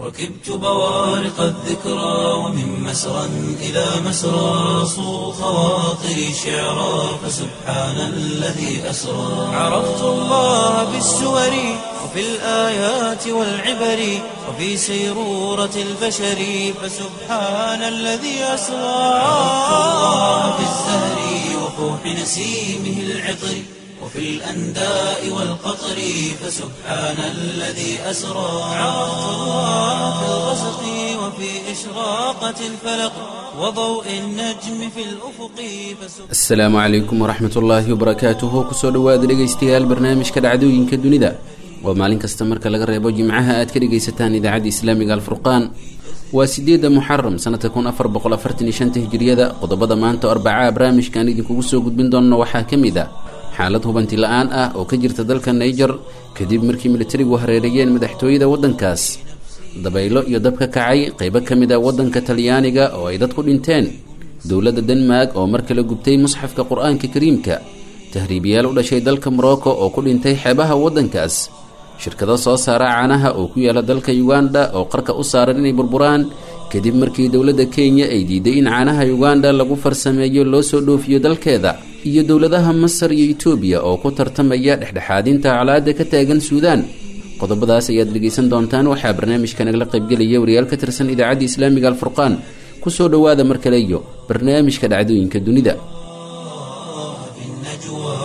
ركبت بوارق الذكرى ومن مسرى إلى مسرى صو خواطري شعرا فسبحان الذي أسرى عرفت الله بالسور وفي الآيات والعبر وفي سيرورة البشر فسبحان الذي أسرى عرفت الله بالزهر وفوح نسيمه العطر وفي الأنداء والقطر فسبحان الذي أسرى عرفت الله في الغسق وفي إشراقة الفلق وضوء النجم في الأفق فسبحان asalaamu calaykum waraxmat ullaahi wabarakaatuhu kusoo dhowaada dhegaystayaal barnaamijka dhacdooyinka dunida waa maalin kasta marka laga reebo jimcaha aad ka dhegaysataan idaacadda islaamiga alfurqaan waa sideedda muxaram sanadka kun afar boqol afartan iyo shanta hijiriyada qodobada maanta oo arbacaa barnaamijkaan idinkugu soo gudbin doonno waxaa ka mid ah xaalad hubanti la-aan ah oo ka jirta dalka naiger kadib markii militarigu hareereeyeen madaxtooyada waddankaas dabaylo iyo dab ka kacay qaybo ka mid ah waddanka talyaaniga oo ay dad ku dhinteen dowladda denmark oo mar kale gubtay musxafka qur-aanka kariimka tahriibiyaal u dhashay dalka morocco oo ku dhintay xeebaha waddankaas shirkado soo saara caanaha oo ku yaala dalka uganda oo qarka u saaran inay burburaan kadib markii dowladda kenya ay diiday in caanaha uganda lagu farsameeyo loo soo dhoofiyo dalkeeda iyo dowladaha masar iyo etoobiya oo ku tartamaya dhexdhexaadinta colaada ka taagan suudaan qodobadaas ayaad dhegaysan doontaan waxaa barnaamijka nagala qaybgelaya wariyaal ka tirsan idaacadda islaamiga alfurqaan kusoo dhowaada mar kale iyo barnaamijka dhacdooyinka dunida في النجوى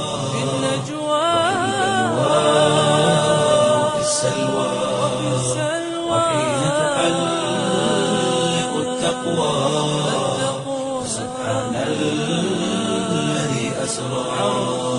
وفي السلوى وحين تحلق التقوى سبحان الذي أسرى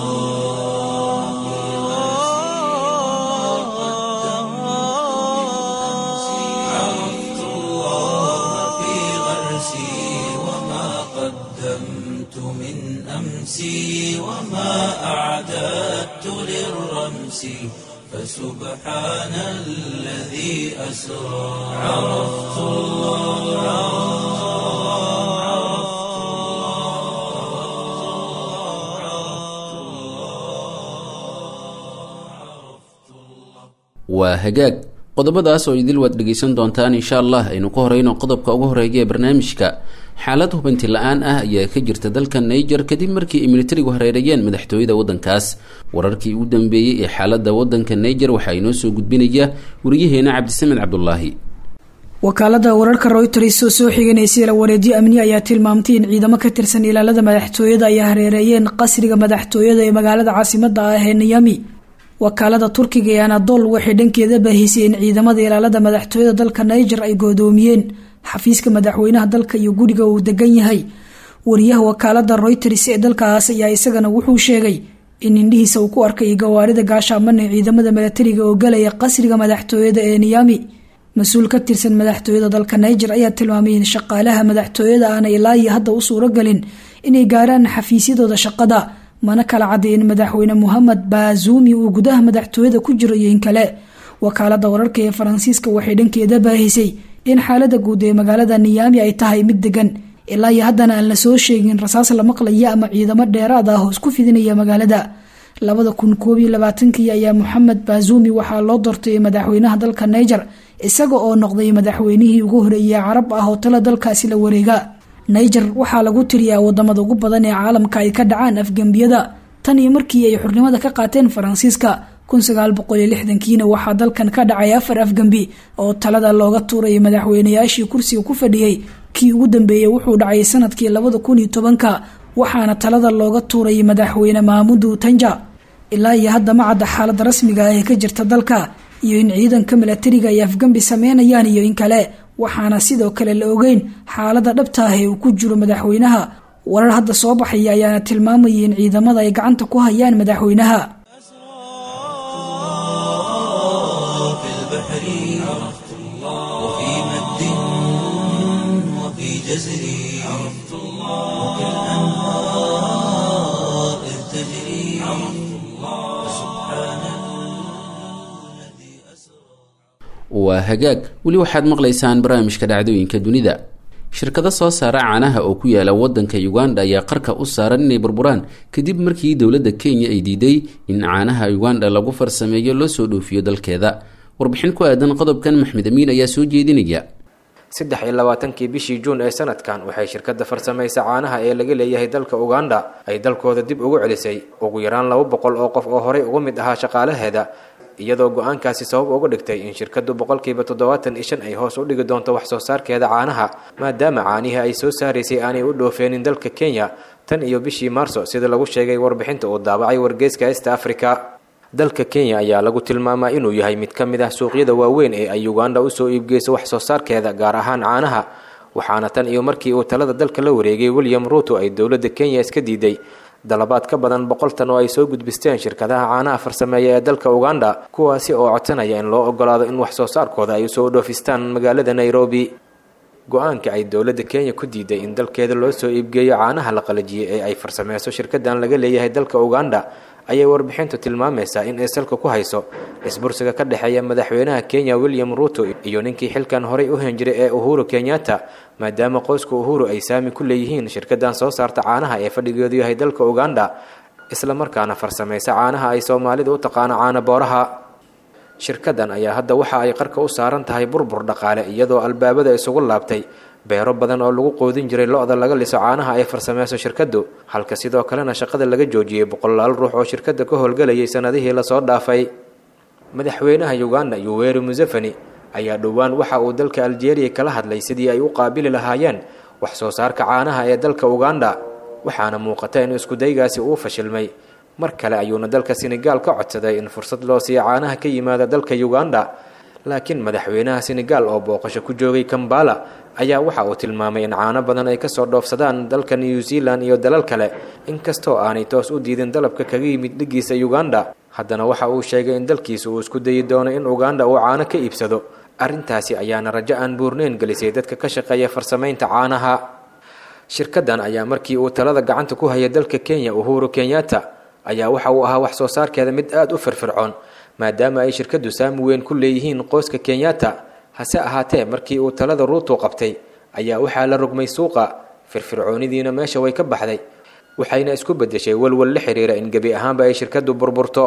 عرفت الله في غرسي وما قدمت من أمسي وما أعددت للرمس فسبحان الذي أسرى عرفت الله waa hagaag qodobadaas oo idil waad dhegaysan doontaan insha allah aynu ka horeyno qodobka ugu horeeya ee barnaamijka xaalad hubanti la-aan ah ayaa ka jirta dalka naiger kadib markii ay militarigu hareereeyeen madaxtooyada waddankaas wararkii ugu dambeeyey ee xaalada waddanka naiger waxaa inoo soo gudbinaya wariyaheena cabdisamed cabdulaahi wakaalada wararka royters oo soo xiganaysa la wareedyo amni ayaa tilmaamtay in ciidamo ka tirsan ilaalada madaxtooyada ay hareereeyeen qasriga madaxtooyada ee magaalada caasimada ah ee niyami wakaalada turkiga ee anadol waxay dhankeeda baahisay in ciidamada ilaalada madaxtooyada dalka niger ay goodoomiyeen xafiiska madaxweynaha dalka iyo guriga uu degan yahay wariyaha wakaalada royters ee dalkaas ayaa isagana wuxuu sheegay in indhihiisa uu ku arkay gawaarida gaashaaman ee ciidamada milatariga oo galaya qasriga madaxtooyada ee niyami mas-uul ka tirsan madaxtooyada dalka niger ayaa tilmaamay in shaqaalaha madaxtooyada aana ilaa iyo hadda u suuragelin inay gaaraan xafiisyadooda shaqada mana kala cadday in madaxweyne mohamed baazumi uu gudaha madaxtooyada ku jiro iyo in kale wakaalada wararka ee faransiiska waxay dhankeeda baahisay in xaalada guud ee magaalada niyaami ay tahay mid degan ilaa iyo haddana aan lasoo sheegin rasaas la maqlaya ama ciidamo dheeraad ah oo isku fidinaya magaalada labada kun koob iyo labaatankii ayaa moxamed baazumi waxaa loo doortay madaxweynaha dalka niger isaga oo noqday madaxweynihii ugu horeeyay carab ah oo tala dalkaasi la wareega niger waxaa lagu tiriyaa wadamada ugu badan ee caalamka ay ka dhacaan afgembiyada tan iyo markii ay xurnimada ka qaateen faransiiska kiina waxaa dalkan ka dhacay afar afgembi oo talada looga tuuray madaxweynayaashii kursiga ku fadhiyey kii ugu dambeeyey wuxuu dhacay sanadkii labada kun iyo tobanka waxaana talada looga tuuray madaxweyne maamudu tanja ilaa iyo hadda ma cadda xaalada rasmiga ah ee ka jirta dalka iyo in ciidanka milatariga ay afgembi sameynayaan iyo in kale waxaana sidoo kale la ogeyn xaalada dhabta ah ee uu ku jiro madaxweynaha warar hadda soo baxaya ayaana tilmaamayay in ciidamada ay gacanta ku hayaan madaxweynaha في البحر عرفت الله وفي مد وفي جزر عرفت الله وفي الأنهار إذ تجري عرفت الله سبحان الذي أسرى waa hagaag weli waxaad maqlaysaan barnaamijka dhacdooyinka dunida shirkado soo saara caanaha oo ku yaala wadanka uganda ayaa qarka u saaran inay burburaan kadib markii dowladda kenya ay diiday in caanaha uganda lagu farsameeyo loo soo dhoofiyo dalkeeda warbixin ku aadan qodobkan maxmed amiin ayaa soo jeedinaya saddex iyo labaatankii bishii juun ee sanadkan waxay shirkadda farsamaysa caanaha ee laga leeyahay dalka uganda ay dalkooda dib ugu celisay ugu yaraan laba boqol oo qof oo horey uga mid ahaa shaqaalaheeda iyadoo go-aankaasi sabab uga dhigtay in shirkaddu boqolkiiba toddobaatan iyo shan ay hoos u dhigi doonto wax soo saarkeeda caanaha maadaama caanihii ay soo saaraysay aanay u dhoofeenin dalka kenya tan iyo bishii maarso sida lagu sheegay warbixinta uu daabacay wargeyska east africa dalka kenya ayaa lagu tilmaamaa inuu yahay mid ka mid ah suuqyada waaweyn ee ay uganda usoo iibgeyso wax soo saarkeeda gaar ahaan caanaha waxaana tan iyo markii uu talada dalka la wareegay william ruuto ay dowladda kenya iska diiday dalabaad ka badan boqol tan oo ay soo gudbisteen shirkadaha caanaha farsameeya ee dalka uganda kuwaasi oo codsanaya in loo ogolaado in wax soo saarkooda ay usoo dhoofistaan magaalada nairobi go-aanka ay dowladda kenya ku diiday in dalkeeda loo soo iibgeeyo caanaha la qalajiyey ee ay farsameyso shirkadan laga leeyahay dalka uganda ayay warbixintu tilmaamaysaa in ay salka ku hayso isbursiga ka dhexeeya madaxweynaha kenya william ruuto iyo ninkii xilkan horay u hen jiray ee uhuru kenyatta maadaama qoyska uhuru ay saami ku leeyihiin shirkadan soo saarta caanaha ee fadhigeedu yahay dalka uganda isla markaana farsamaysa caanaha ay soomaalida u taqaano caana booraha shirkadan ayaa hadda waxa ay qarka u saaran tahay burbur dhaqaale iyadoo albaabada isugu laabtay beero badan oo lagu qoodin jiray lo-da laga liso caanaha ay farsameyso shirkaddu halka sidoo kalena shaqada laga joojiyey boqolaal ruux oo shirkadda ka howlgelayay sanadihii lasoo dhaafay madaxweynaha uganda yuweri museveni ayaa dhowaan waxa uu dalka aljeeriya kala hadlay sidii ay u qaabili lahaayeen wax soo saarka caanaha ee dalka uganda waxaana muuqata in iskudaygaasi uu fashilmay mar kale ayuuna dalka senegaal ka codsaday in fursad loo siiyo caanaha ka yimaada dalka uganda laakiin madaxweynaha senegaal oo booqasho ku joogay kambala ayaa waxa uu tilmaamay in caano badan ay kasoo dhoofsadaan dalka new zealand iyo dalal kale inkastoo aanay toos u diidin dalabka kaga yimid dhigiisa uganda haddana waxa uu sheegay in dalkiisa uu isku dayi doono in uganda uu caano ka iibsado arrintaasi ayaana rajo aan buurneyn gelisay dadka ka shaqeeya farsamaynta caanaha shirkadan ayaa markii uu talada gacanta ku haya dalka kenya uhuru kenyatta ayaa waxa uu ahaa wax soo saarkeeda mid aada u firfircoon maadaama ay shirkaddu saami weyn ku leeyihiin qoyska kenyatta hase ahaatee markii uu talada ruutu qabtay ayaa waxaa la rogmay suuqa firfircoonidiina meesha way ka baxday waxayna isku beddeshay walwal la xiriira in gebi ahaanba ay shirkaddu burburto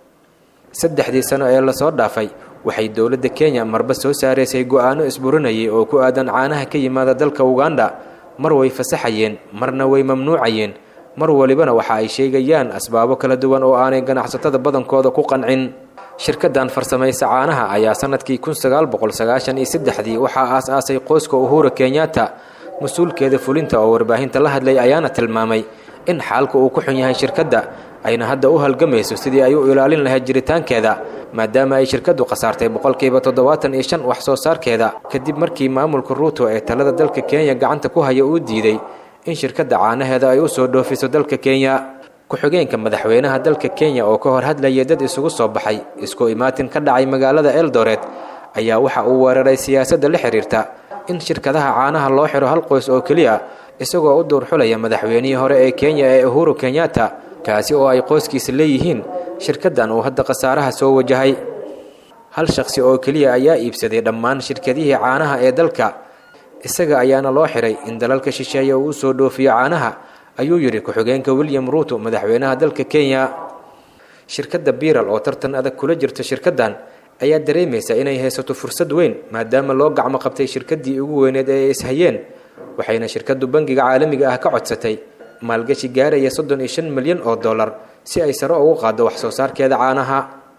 saddexdii sano ee lasoo dhaafay waxay dowladda kenya marba soo saaraysay go-aano isburinayay oo ku aadan caanaha ka yimaada dalka uganda mar way fasaxayeen marna way mamnuucayeen mar walibana waxa ay sheegayaan asbaabo kala duwan oo aanay ganacsatada badankooda ku qancin shirkadan farsamaysa caanaha ayaa sanadkii kun sagaal boqol sagaashan iyo saddexdii waxaa aas-aasay qoyska uhura kenyatta mas-uulkeeda fulinta oo warbaahinta la hadlay ayaana tilmaamay in xaalka uu ku xun yahay shirkadda ayna hadda u halgamayso sidii ay u ilaalin lahayd jiritaankeeda maadaama ay shirkaddu khasaartay boqolkiiba toddobaatan iyo shan wax soo saarkeeda kadib markii maamulka ruuto ee talada dalka kenya gacanta ku haya uu diiday in shirkadda caanaheeda ay usoo dhoofiso dalka kenya ku-xigeenka madaxweynaha dalka kenya oo ka hor hadlayay dad isugu soo baxay isku imaatin ka dhacay magaalada eldoret ayaa waxa uu weeraray siyaasadda la xiriirta in shirkadaha caanaha loo xiro hal qoys oo keliya isagoo u duurxulaya madaxweynihii hore ee kenya ee uhuru kenyatta kaasi oo ay qoyskiisa leeyihiin shirkaddan uu hadda khasaaraha soo wajahay hal shaqsi oo keliya ayaa iibsaday dhammaan shirkadihii caanaha ee dalka isaga ayaana loo xiray in dalalka shisheeye uu usoo dhoofiyo caanaha ayuu yidhi ku-xigeenka william ruuto madaxweynaha dalka kenya shirkadda biral oo tartan adag kula jirta shirkaddan ayaa dareemaysa inay haysato fursad weyn maadaama loo gacmo qabtay shirkaddii ugu weyneed ee ay ishayeen waxayna shirkaddu bangiga caalamiga ah ka codsatay maalgashi gaaraya soddon iyo shan milyan oo dollar si ay sare ugu qaaddo wax soo saarkeeda caanaha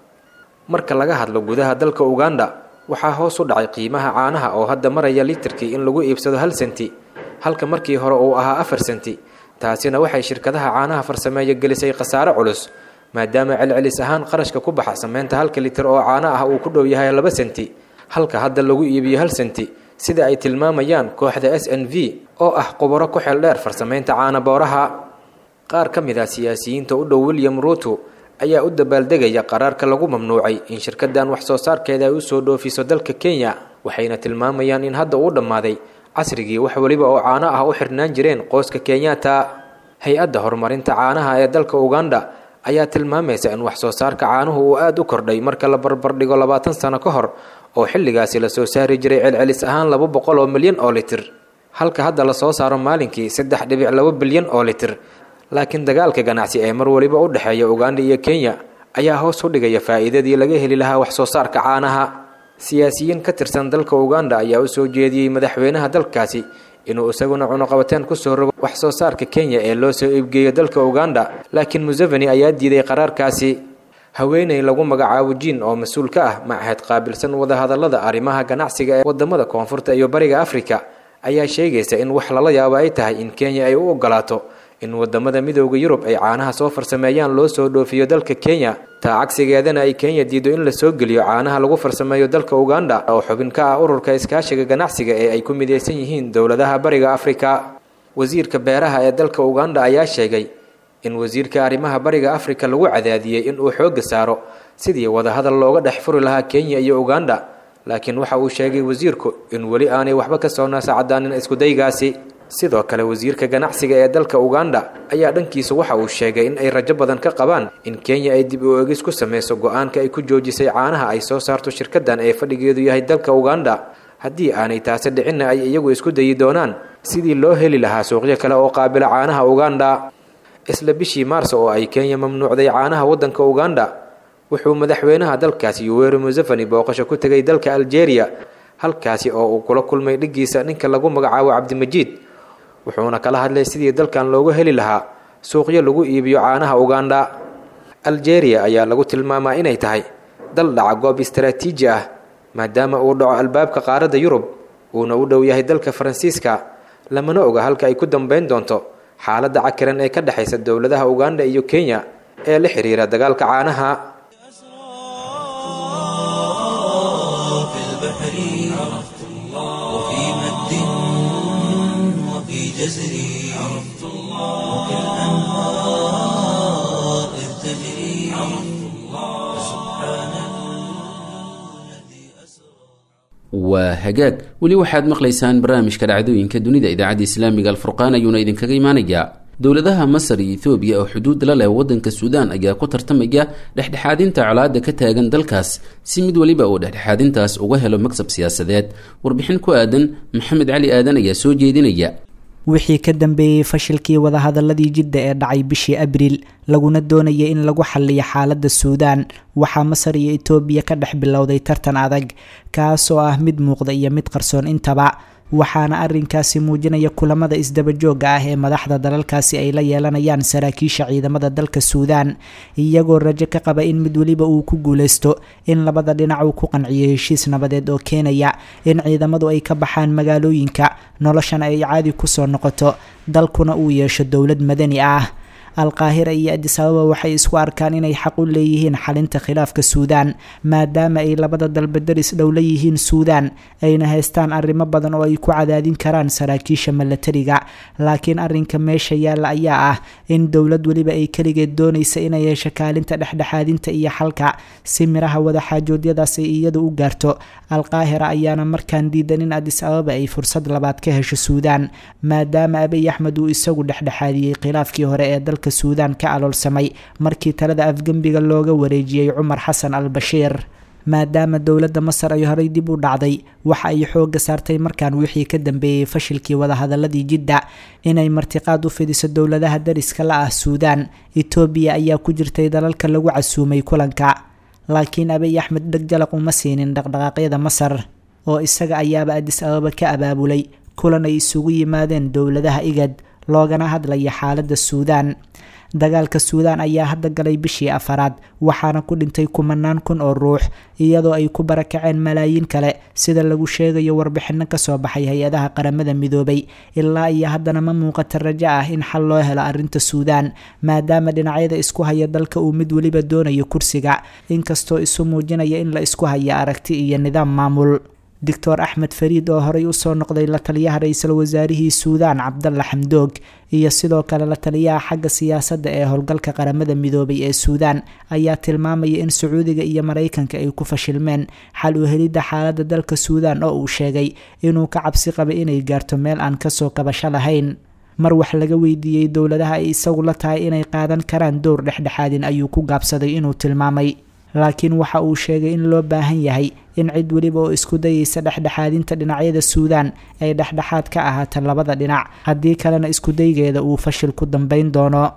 marka laga hadlo gudaha dalka uganda waxaa hoos u dhacay qiimaha caanaha oo hadda maraya litirkii in lagu iibsado hal senti halka markii hore uu ahaa afar senti taasina waxay shirkadaha caanaha farsameeya gelisay khasaare culus maadaama celcelis ahaan qarashka ku baxa sameynta halka litir oo caano ah uu ku dhow yahay laba senti halka hadda lagu iibiyo hal senti sida ay tilmaamayaan kooxda s n v oo ah qubaro ku xeel dheer farsamaynta caana booraha qaar ka mid ah siyaasiyiinta u dhow william ruuto ayaa u dabaaldegaya qaraarka lagu mamnuucay in shirkaddan wax soo saarkeeda ay usoo dhoofiso dalka kenya waxayna tilmaamayaan in hadda uu dhammaaday casrigii wax weliba oo caano ah u xirnaan jireen qoyska kenyatta hay-adda horumarinta caanaha ee dalka uganda ayaa tilmaamaysa in wax soo saarka caanuhu uu aada u kordhay marka la barbardhigo labaatan sano ka hor oo xilligaasi lasoo saari jiray celcelis ahaan laba boqol oo milyan oo litir halka hadda lasoo saaro maalinkii saddex dhibic laba bilyan oo litir laakiin dagaalka ganacsi ee mar waliba u dhexeeya uganda iyo kenya ayaa hoos u dhigaya faa'iidadii laga heli lahaa wax soo saarka caanaha siyaasiyiin ka tirsan dalka uganda ayaa u soo jeediyey madaxweynaha dalkaasi inuu isaguna cunuqabateen kusoo rogo wax soo saarka kenya ee loo soo iibgeeyo dalka uganda laakiin museveni ayaa diiday qaraarkaasi haweeney lagu magacaabo jiin oo mas-uul ka ah macahed qaabilsan wadahadallada arrimaha ganacsiga ee wadamada koonfurta iyo bariga afrika ayaa sheegaysa in wax lala yaabo ay tahay in kenya ay u ogolaato in wadamada midooda yurub ay caanaha soo farsameeyaan loo soo dhoofiyo dalka kenya taa cagsigeedana ay kenya diido in la soo geliyo caanaha lagu farsameeyo dalka uganda oo xubin ka ah ururka iskaashiga ganacsiga ee ay ku midaysan yihiin dowladaha bariga afrika wasiirka beeraha ee dalka uganda ayaa sheegay in wasiirka arrimaha bariga afrika lagu cadaadiyey in uu xoogga saaro sidii wadahadal looga dhex furi lahaa kenya iyo uganda laakiin waxa uu sheegay wasiirku in weli aanay waxba ka soo naasacadaanin iskudaygaasi sidoo kale wasiirka ganacsiga ee dalka uganda ayaa dhankiisa waxa uu sheegay in ay rajo badan ka qabaan in kenya ay dib u egis ku sameyso go-aanka ay ku joojisay caanaha ay soo saarto shirkadan ee fadhigeedu yahay dalka uganda haddii aanay taasi dhicinna ay iyagu isku dayi doonaan sidii loo heli lahaa suuqyo kale oo qaabila caanaha uganda isla bishii maarso oo ay kenya mamnuucday caanaha waddanka uganda wuxuu madaxweynaha dalkaasi yuweri museveni booqasho ku tegay dalka algeria halkaasi oo uu kula kulmay dhigiisa ninka lagu magacaabo cabdimajiid wuxuuna kala hadlay sidii dalkan loogu heli lahaa suuqyo lagu iibiyo caanaha uganda algeria ayaa lagu tilmaamaa inay tahay dal dhaca goob istaraatiiji ah maadaama uu dhaco albaabka qaaradda yurub uuna u dhow yahay dalka faransiiska lamana oga halka ay ku dambeyn doonto xaaladda cakiran ee ka dhexaysa dowladaha uganda iyo kenya ee la xiriira dagaalka caanaha في البحر عرفت الله وفي مد وفي جزر عرفت الله وفي الأنهار إذ تجري عرفت الله سبحان الذي أسرى waa hagaag weli waxaad maqlaysaan barnaamijka dhacdooyinka dunida idaacadda islaamiga alfurqaan ayuuna idinkaga imaanayaa dowladaha masar iyo ethoobiya oo xuduud la leh waddanka suudaan ayaa ku tartamaya dhexdhexaadinta colaadda ka taagan dalkaas si mid weliba uu dhexdhexaadintaas uga helo magsab siyaasadeed warbixin ku aadan maxamed cali aadan ayaa soo jeedinaya wixii ka dambeeyey fashilkii wadahadaladii jidda ee dhacay bishii abriil laguna doonayay in lagu xaliyo xaaladda suudaan waxaa masar iyo etoobiya ka dhex bilowday tartan adag kaas oo ah mid muuqda iyo mid qarsoon intaba waxaana arrinkaasi muujinaya kulamada isdabajooga ah ee madaxda dalalkaasi ay la yeelanayaan saraakiisha ciidamada dalka suudaan iyagoo rajo ka qaba in mid weliba uu ku guuleysto in labada dhinac uu ku qanciyo heshiis nabadeed oo keenaya in ciidamadu ay ka baxaan magaalooyinka noloshana ay caadi kusoo noqoto dalkuna uu yeesho dowlad madani ah alqaahira iyo adis ababa waxay isku arkaan inay xaq u leeyihiin xalinta khilaafka suudaan maadaama ay labada dalba daris dhow la yihiin suudaan ayna haystaan arrimo badan oo ay ku cadaadin karaan saraakiisha milatariga laakiin arrinka meesha yaalla ayaa ah in dowlad weliba ay keligeed doonaysa inay yeesho kaalinta dhexdhexaadinta iyo xalka si miraha wadaxaajoodyadaas ay iyadu u gaarto alqaahira ayaana markaan diidan in adis ababa ay fursad labaad ka hesho suudaan maadaama abiy axmed uu isagu dhexdhexaadiyey khilaafkii hore ee dalka suudaan ka aloolsamay markii talada afgembiga looga wareejiyey cumar xasan al bashiir maadaama dowladda masar ay horey dib u dhacday waxa ay xooga saartay markaan wixii ka dambeeyey fashilkii wadahadaladii jidda inay martiqaad u fidiso dowladaha dariska la ah suudaan etoobiya ayaa ku jirtay dalalka lagu casuumay kulanka laakiin abiy axmed dhegjalaq uma siinin dhaqdhaqaaqyada masar oo isaga ayaaba adis ababa ka abaabulay kulan ay isugu yimaadeen dowladaha igad loogana hadlaya xaaladda suudaan dagaalka suudaan ayaa hadda galay bishii afaraad waxaana ku dhintay kumanaan kun oo ruux iyadoo ay ku barakaceen malaayiin kale sida lagu sheegayo warbixino kasoo baxay hay-adaha qaramada midoobay ilaa iyo haddana ma muuqata rajo ah in xal loo helo arrinta suudaan maadaama dhinacyada isku haya dalka uu mid weliba doonayo kursiga inkastoo isu muujinaya in la isku haya aragti iyo nidaam maamul doctor axmed fariid oo horey usoo noqday la taliyaha ra-iisul wasaarihii suudaan cabdalla xamdoog iyo sidoo kale la taliyaha xagga siyaasadda ee howlgalka qaramada midoobay ee suudaan ayaa tilmaamaya in sacuudiga iyo maraykanka ay ku fashilmeen xal u helidda xaaladda dalka suudaan oo uu sheegay inuu ka cabsi qabay inay gaarto meel aan kasoo kabasho lahayn mar wax laga weydiiyey dowladaha ay isagu la tahay inay qaadan karaan dowr dhexdhexaadin ayuu ku gaabsaday inuu tilmaamay laakiin waxa uu sheegay in loo baahan yahay in cid weliba oo isku dayeysa dhexdhexaadinta dhinacyada suudaan ay dhexdhexaad ka ahaato labada dhinac haddii kalena iskudaygeeda uu fashil ku dambeyn doono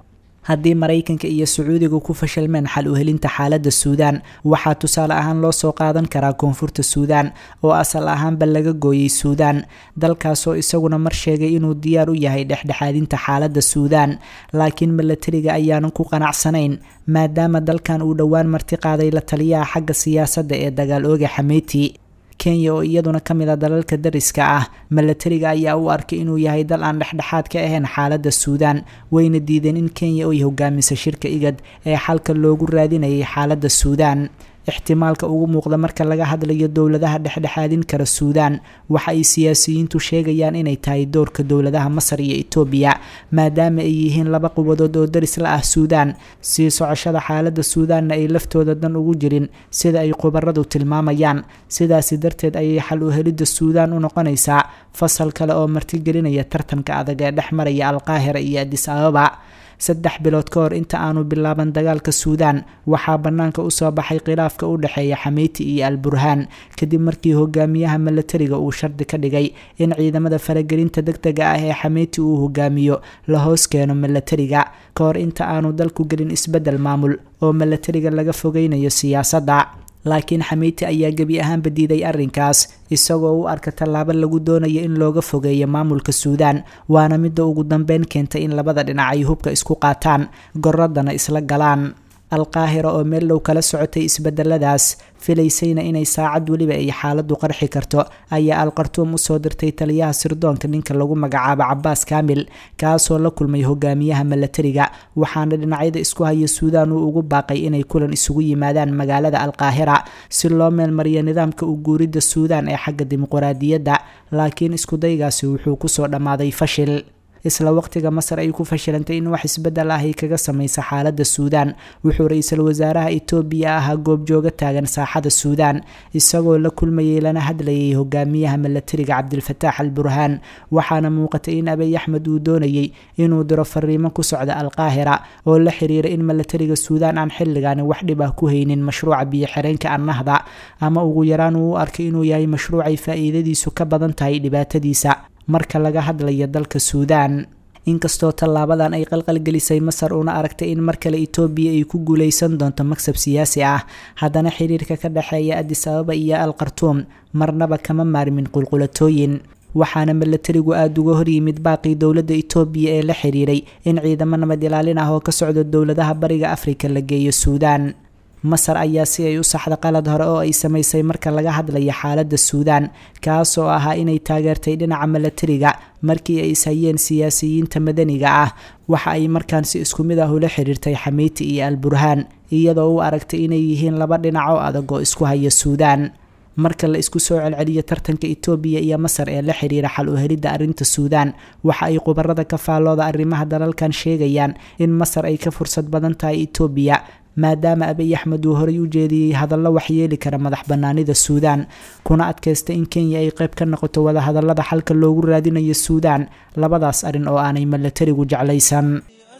haddii maraykanka iyo sacuudiga ku fashilmeen xal u helinta xaaladda suudaan waxaa tusaale ahaan loo soo qaadan karaa koonfurta suudaan oo asal ahaanba laga gooyey suudaan dalkaasoo isaguna mar sheegay inuu diyaar u yahay dhexdhexaadinta xaaladda suudaan laakiin milatariga ayaanan ku qanacsanayn maadaama dalkan uu dhowaan marti qaaday la taliyaha xagga siyaasadda ee dagaal ooga xameyti kenya oo iyaduna ka mid a dalalka dariska ah milatariga ayaa u arkay inuu yahay dal aan dhexdhexaad ka ahayn xaaladda suudaan wayna diideen in kenya ay hogaamisa shirka igad ee xalka loogu raadinayay xaaladda suudaan ixtimaalka ugu muuqda marka laga hadlayo dowladaha dhexdhexaadin kara suudaan waxa ay siyaasiyiintu sheegayaan inay tahay doorka dowladaha masar iyo etoobiya maadaama ay yihiin laba quwadood oo daris la ah suudaan sii socoshada xaaladda suudaanna ay laftooda dan ugu jirin sida ay khubaradu tilmaamayaan sidaasi darteed ayay xal u helidda suudaan u noqonaysaa fasal kale oo martigelinaya tartanka adag ee dhex maraya alqaahira iyo adis ababa saddex bilood ka hor inta aanu bilaaban dagaalka suudaan waxaa bannaanka usoo baxay khilaafka u dhexeeya xameyti iyo al burhaan kadib markii hogaamiyaha milatariga uu shardi ka dhigay in ciidamada faragelinta deg dega ah ee xameyti uu hogaamiyo la hoos keeno milatariga ka hor inta aanu dalku gelin isbeddel maamul oo milatariga laga fogeynayo siyaasadda laakiin xameyti ayaa gebi ahaanba diiday arrinkaas isagoo u arka tallaabo lagu doonayo in looga fogeeyo maamulka suudaan waana midda ugu dambeyn keentay in labada dhinac ay hubka isku qaataan goradana isla galaan alqaahira oo meel dhow kala socotay isbedeladaas filaysayna inay saacad weliba ay xaaladdu qarxi karto ayaa alqartuum usoo dirtay taliyaha sirdoonka ninka lagu magacaabo cabaas kaamil kaasoo la kulmay hogaamiyaha milatariga waxaana dhinacyada isku haya suudaan uu ugu baaqay inay kulan isugu yimaadaan magaalada alqaahira si loo meelmariyo nidaamka u guuridda suudaan ee xagga dimuquraadiyadda laakiin iskudaygaasi wuxuu kusoo dhammaaday fashil isla waqtiga masar ay ku fashilantay in wax isbeddel ah ay kaga samaysa xaaladda suudaan wuxuu ra-iisul wasaaraha etoobiya ahaa goobjooga taagan saaxada suudaan isagoo la kulmayay lana hadlayay hogaamiyaha milatariga cabdilfataax al burhaan waxaana muuqatay in abiy axmed uu doonayey inuu diro fariimo ku socda alqaahira oo la xiriira in milatariga suudaan aan xilligaani wax dhib ah ku haynin mashruuca biyo-xireenka annahda ama ugu yaraan uu u arkay inuu yahay mashruucay faa-iidadiisu ka badan tahay dhibaatadiisa marka laga hadlayo dalka suudaan inkastoo tallaabadan ay qalqalgelisay masar una aragtay in mar kale etoobiya ay ku guuleysan doonto maksab siyaasi ah haddana xiriirka ka dhexeeya adis ababa iyo al qartuum marnaba kama maarmin qulqulatooyin waxaana milatarigu aada uga horyimid baaqii dowladda etoobiya ee la xiriiray in ciidamo nabad ilaalin ah oo ka socda dowladaha bariga afrika la geeyo suudaan masar ayaa si ay u saxda qalad hore oo ay samaysay marka laga hadlaya xaaladda suudaan kaasoo ahaa inay taageertay dhinaca milatariga markii ay ishayeen siyaasiyiinta madaniga ah waxa ay markaan si isku mid ah ula xiriirtay xameyti iyo al burhaan iyadoo u aragtay inay yihiin laba dhinac oo adag oo isku haya suudaan marka la isku soo celceliyo tartanka etoobiya iyo masar ee la xiriira xal u helidda arrinta suudaan waxa ay khubarada ka faallooda arrimaha dalalkan sheegayaan in masar ay ka fursad badan tahay etoobiya maadaama abiy axmed uu horey u jeediyey hadallo waxyeeli kara madax banaanida suudaan kuna adkaysta in kenya ay qayb ka noqoto wadahadallada xalka loogu raadinayo suudaan labadaas arrin oo aanay milatarigu jeclaysan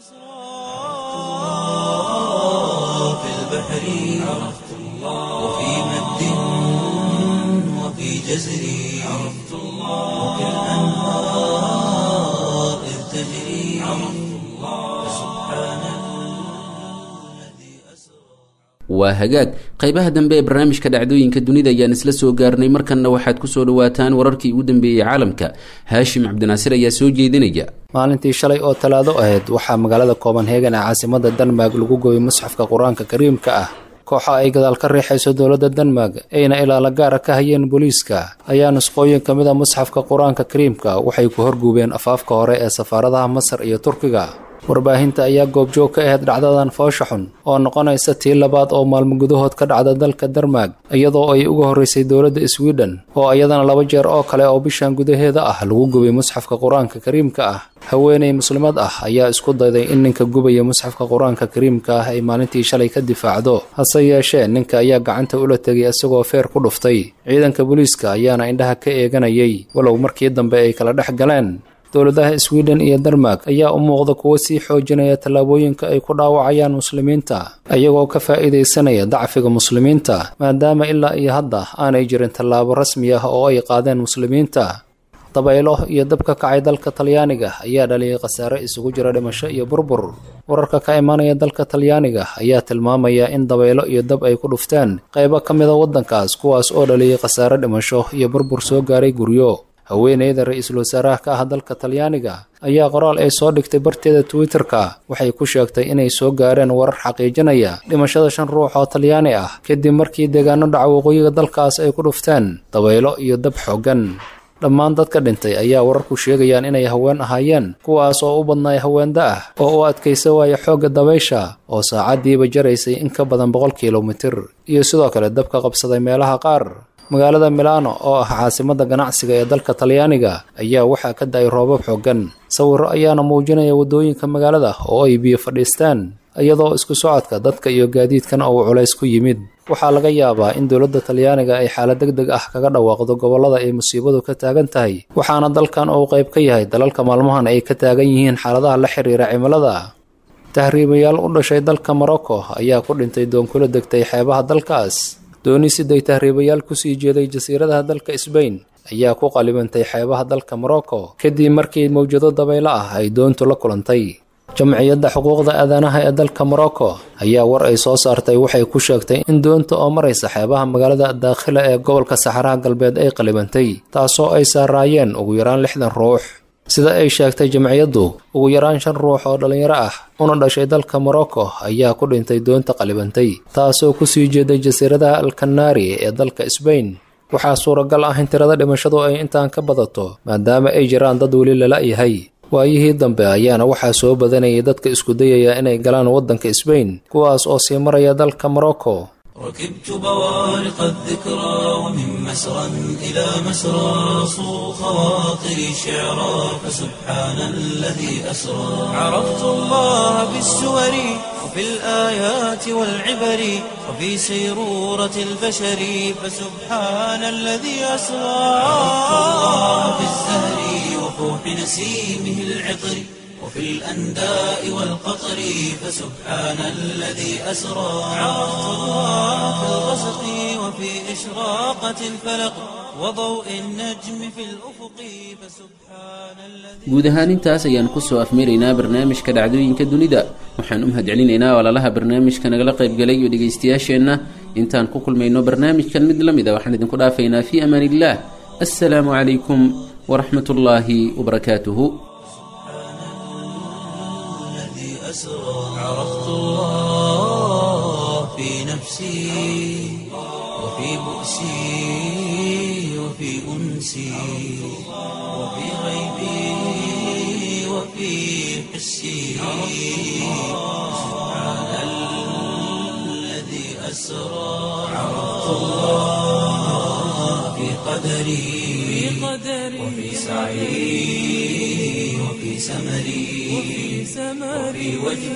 في البحر عرفت الله وفي مد وفي جزر عرفت الله وفي الأنهار إذ تجري عرفت الله سبحان الذي أسرى waa hagaag qaybaha dambe ee barnaamijka dhacdooyinka dunida ayaan isla soo gaarnay markanna waxaad kusoo dhawaataan wararkii ugu dambeeyey caalamka haashim cabdinaasir ayaa soo jeedinaya maalintii shalay oo talaado ahayd waxaa magaalada copenhagen ee caasimada denmark lagu gooyay musxafka qur-aanka kariimka ah kooxa ay gadaal ka riixayso dowladda denmark ayna ilaala gaara ka hayeen booliiska ayaa nusqooyin ka mid a musxafka qur-aanka kariimka waxay ku horguubeen afaafka hore ee safaaradaha masar iyo turkiga warbaahinta ayaa goobjoog ka ahayd dhacdadan foosha xun oo noqonaysa tii labaad oo maalmo gudahood ka dhacda dalka denmark iyadoo ay uga horreysay dowladda sweden oo iyadana laba jeer oo kale oo bishan gudaheeda ah lagu gubay musxafka qur-aanka kariimka ah haweeney muslimad ah ayaa isku dayday in ninka gubaya musxafka qur-aanka kariimka ah ay maalintii shalay ka difaacdo hase yeeshee ninka ayaa gacanta ula tegay isagoo feer ku dhuftay ciidanka booliiska ayaana indhaha ka eeganayay walow markii dambe ay kala dhex galeen dowladaha sweden iyo denmark ayaa u muuqda kuwo sii xoojinaya tallaabooyinka ay ku dhaawacayaan muslimiinta iyagoo ka faa'iidaysanaya dacfiga muslimiinta maadaama ilaa iyo hadda aanay jirin tallaabo rasmi ah oo ay qaadeen muslimiinta dabaylo iyo dab ka kacay dalka talyaaniga ayaa dhaliyay khasaare isugu jira dhimasho iyo burbur wararka ka imaanaya dalka talyaaniga ayaa tilmaamaya in dabaylo iyo dab ay ku dhufteen qaybo ka mida waddankaas kuwaas oo dhaliyay khasaare dhimasho iyo burbur soo gaaray guryo haweeneyda ra-iisul wasaaraha ka ah dalka talyaaniga ayaa qoraal ay soo dhigtay barteeda twitter-ka waxay ku sheegtay inay soo gaareen warar xaqiijinaya dhimashada shan ruux oo talyaani ah kadib markii deegaano dhaca waqooyiga dalkaas ay ku dhufteen dabaylo iyo dab xooggan dhammaan dadka dhintay ayaa wararku sheegayaan inay haween ahaayeen kuwaas oo u badnaay haweenda ah oo u adkaysa waaya xoogga dabaysha oo saacaddiiba jaraysay in ka badan boqol kilomitir iyo sidoo kale dabka qabsaday meelaha qaar magaalada milano oo ah caasimadda ganacsiga ee dalka talyaaniga ayaa waxaa ka da-ay roobab xooggan sawirro ayaana muujinaya waddooyinka magaalada oo ay biyo fadhiistaan iyadoo isku socodka dadka iyo gaadiidkan uu culays ku yimid waxaa laga yaabaa in dowladda talyaaniga ay xaalad deg deg ah kaga dhawaaqdo gobollada ay musiibadu ka taagan tahay waxaana dalkan uu qayb ka yahay dalalka maalmahan ay ka taagan yihiin xaaladaha la xiriira cimilada tahriibayaal u dhashay dalka morocco ayaa ku dhintay doonkula degtay xeebaha dalkaas dooni siday tahriibayaal kusii jeeday jasiiradaha dalka sbain ayaa ku qalibantay xeebaha dalka morocco kadib markii mawjado dabaylo ah ay doontu la kulantay jamciyadda xuquuqda aadanaha ee dalka morocco ayaa war ay soo saartay waxay ku sheegtay in doonta oo maraysa xeebaha magaalada daakhila ee gobolka saxaraha galbeed ay qalibantay taasoo ay saaraayeen ugu yaraan lixdan ruux sida ay sheegtay jamciyaddu ugu yaraan shan ruux oo dhallinyaro ah una dhashay dalka morocco ayaa ku dhintay doonta qalibantay taasoo kusii jeeday jasiiradaha alkanaari ee dalka sbain waxaa suuragal ah in tirada dhimashadu ay intaan ka badato maadaama ay jiraan dad weli lala yahay waayihii dambe ayaana waxaa soo badanayay dadka isku dayaya inay galaan waddanka sbain kuwaas oo sii maraya dalka morocco ركبت بوارق الذكرى ومن مسرى إلى مسرى صو خواطري شعرا فسبحان الذي أسرى عرفت الله بالسور وفي الآيات والعبر وفي سيرورة البشر فسبحان الذي أسرى عرفت الله بالزهر وفوح نسيمه العطر وفي الأنداء والقطر فسبحان الذي أسرى عرفت الله في الغسق وفي إشراقة الفلق وضوء النجم في الأفق فسبحان الذي guud ahaan intaas ayaan kusoo afmiraynaa barnaamijka dhacdooyinka dunida waxaan u mahadcelinaynaa walaalaha barnaamijka nagala qaybgalay iyo dhegaystayaasheenna intaan ku kulmayno barnaamijkan mid la mid a waxaan idinku dhaafaynaa fii amaan illah assalaamu calaykum waraxmat ullaahi wabarakaatuhu الذي أسرى عرفت الله في نفسي وفي بؤسي وفي أنسي وفي غيبي وفي حسي سبحان الذي أسرى عرفت الله في قدري وفي سعي وفي سمري وفي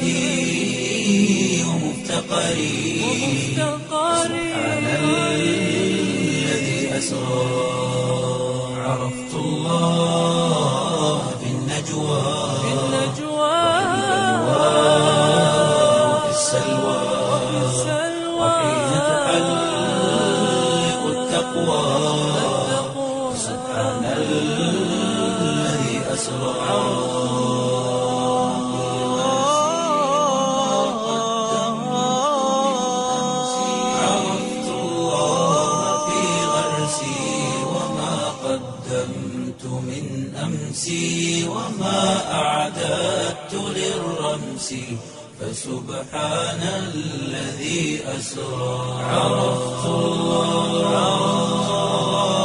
وجدي ومفتقري سبحان الذي أسرى عرفت الله في النجوى وفي السلوى وحين تحلق التقوى سبحان الذي أسرى عرفت الله في غرسي وما قدمت من أمسي وما أعددت للرمس فسبحان الذي أسرى عرفت الله